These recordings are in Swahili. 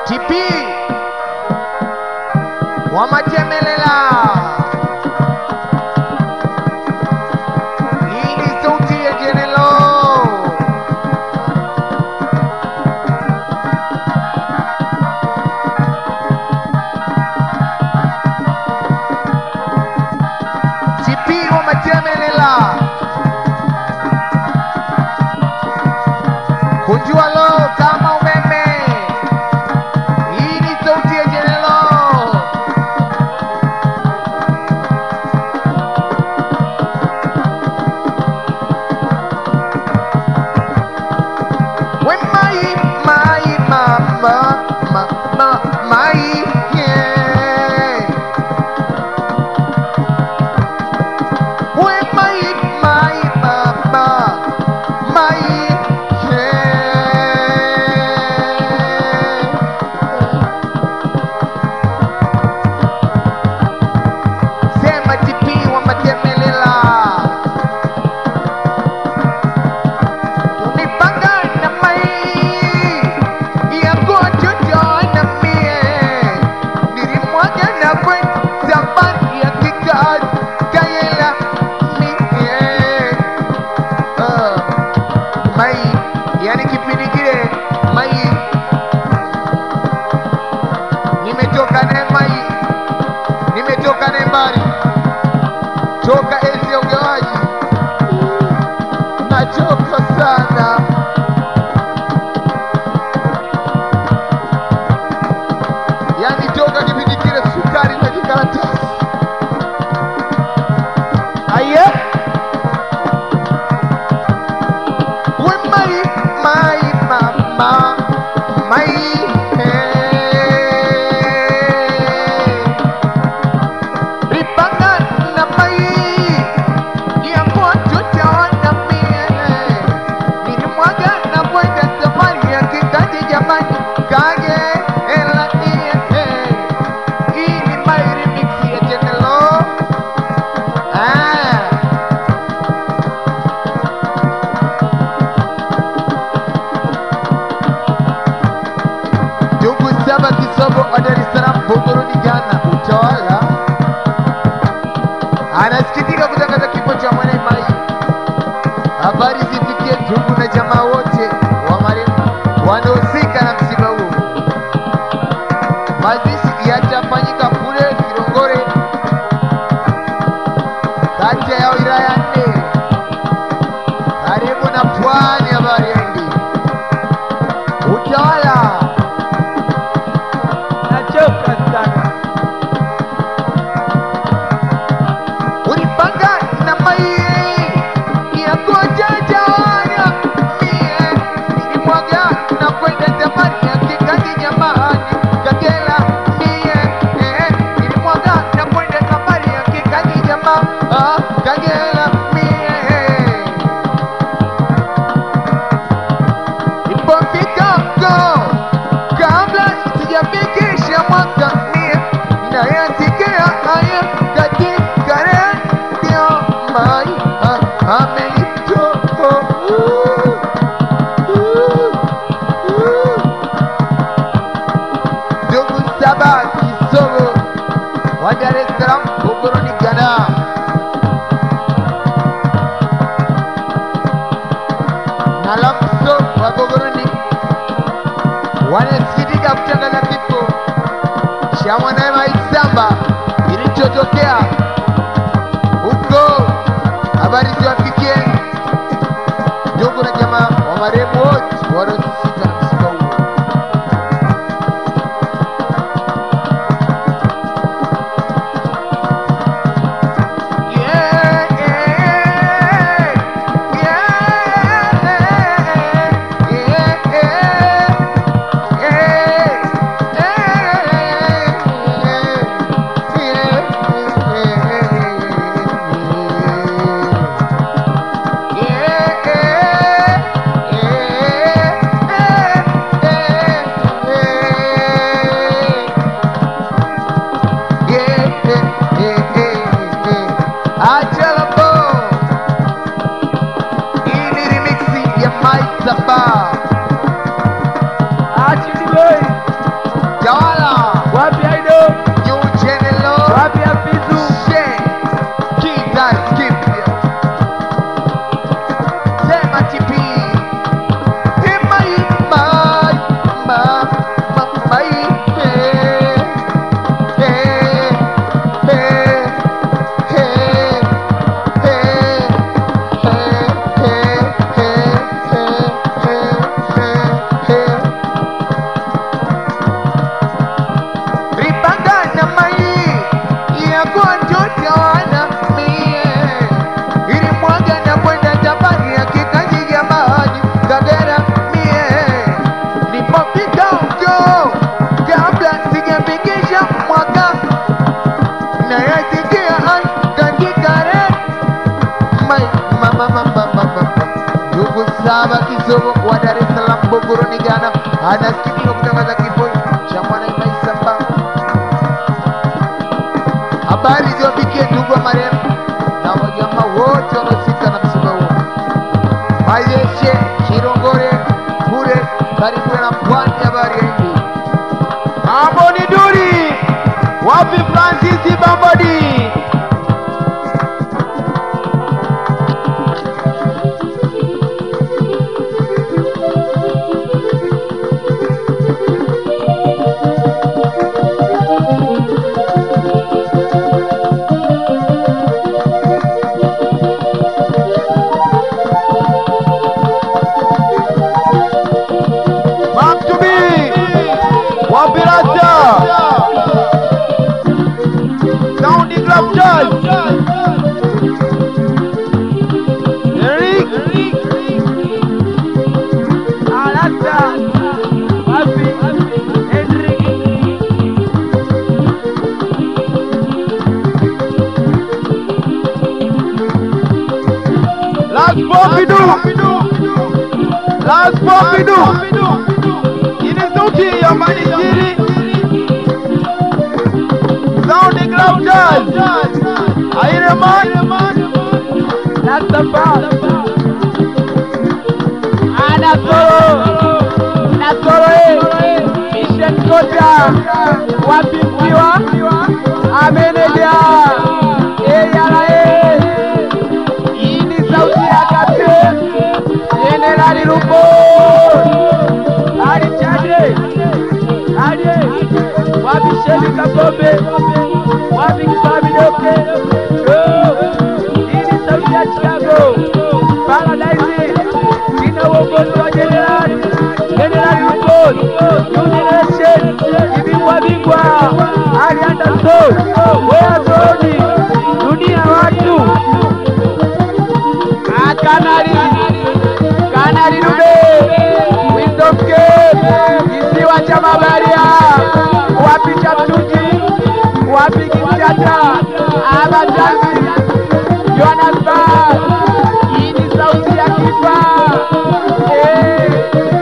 TP Wamatemelela. Hii ni sauti ya Jenelo. TP Wamatemelela. Kunjua lo kama umeme. Hii ni sauti ya Jenelo. When my my mama ma ma my yeah. When my my mama my yeah. Sema TP wa matemelela. Unipanga na mai ya kuchocho na mie nilimwaga na kwen zamani ya kikad kayela mie uh, mai yani kipindi kile mai nimetoka naye mai nimetoka naye mbali toka enzi ya ugawaji nachoka sana yani toka kipindi kile sukari na kikaratasi aye we mai mai mama mai Ripanga na mai ya kuchucha na mie nilimwaga na kwenda safari ya kikaji jamani kage ela ie hii ni my remix ya Jenelo ah Ndugu saba kisogo wa Dar es Salaam Bogoroni Ghana utawala anasikitika kutangaza kifo cha mwanae Mai. Habari zifikie ndugu na jamaa wote wa marehemu wanaohusika na msiba huu. Mazishi yatafanyika kule Kilongore, kata ya wilaya nne, karibu na pwani ya Bariadi. Utawala Nachoka sana. ulipanga na mai ya kujajana mie nilimwaga na kwenda safari ya kikazi jamani kagela mie eh, nilimwaga na kwenda safari ya kikazi jamaa ah, kagela mie Nilipofika go kabla sijafikisha mwaka mie nayasikia haya katika redio mai ah, amenitoa ndugu saba kisogo wa Dar es Salaam Bogoroni Ghana na Lamso wa Bogoroni wanasikitika kutangaza kifo cha mwanawe Maisamba kilichotokea huko. Habari ziwafikie ndugu na jamaa wa marehemu wote wanaohusika na msiba huo. Yeah, yeah, yeah, yeah, yeah. Sugu wa Dar es Salaam, Buguruni, Ghana, anasikika kutangaza kifo cha Mwanaima Isa Mbao. Habari ziwafikie ndugu wa marehemu na wajamaa wote wanaohusika na msiba huo. Mayeshe, Kirongore, kule karibu na pwani ya bahari ya Hindi. Mambo ni duri. Wapi Francis Bambodi? Maktubi. Wapi Rasta? Sound Club Jazz. Eric. Alasta. Wapi? Henrik. Last Pompidou. Last Pompidou. Ini sauti ya Manisiri. Sound Club Jazz. Aireman. Nasafa. Anasoro. Nasoro eh. Mission Kota. Wapi mkiwa? Ameneja. Eh yala eh. Hii ni sauti ya Captain Jenerali Lupo. Ali Chade. Ali. Wapi Shebi Kapombe. Wapi Kifabi Doke. Yo. Hii ni sauti ya Chicago. Paradise. Ina uongozi wa Jenerali. Jenerali Lupo. New Generation. Ibingwa bingwa. Ali Anderson. Wea Zoni. Dunia watu. Ah, Kanali. Kanali Dube. Wisdom Cape. Kisiwa cha Mabaria. Wapi Chaptuti. Wapi Kinshasa. Abatanzi. Johannesburg. Hii ni sauti ya kifa. Eh.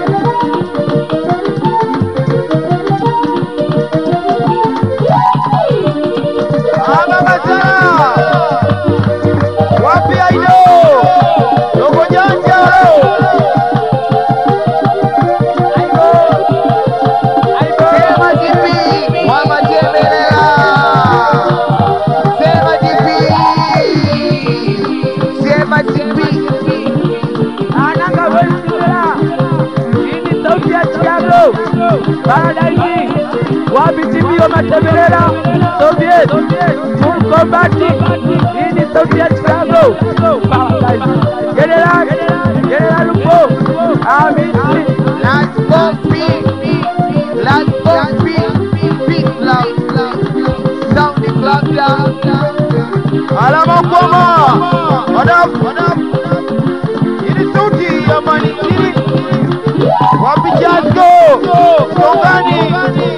Ama Mazara. Wapi Aido? Dogo Janja. Aido. Aido. Sema GP wa Majemelela. Sema GP. Sema GP. Ananga Wesimela. Hii ni sauti ya Chicago. Paradise. Wapi TV wa Matemelela. Soviet. Full combat. Hii ni sauti ya Chicago. Paradise. General. General Lupo. Amisi. Last Bombi. Last Bombi. Big Club. Sound Club Down. Alama kwama. Wadaf. Hii ni sauti ya Manikiri. Wapi Jasko. Songani.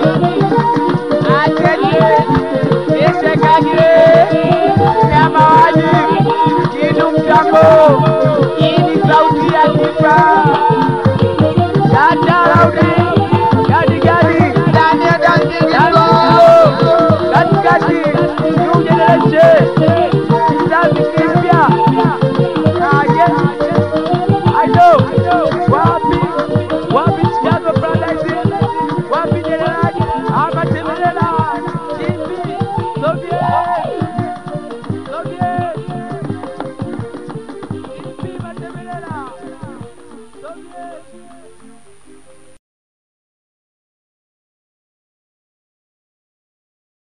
Acheje. Ishekagire. Nyama waji. Kidu mtambo. Hii ni sauti ya kipa. Shata Raudi.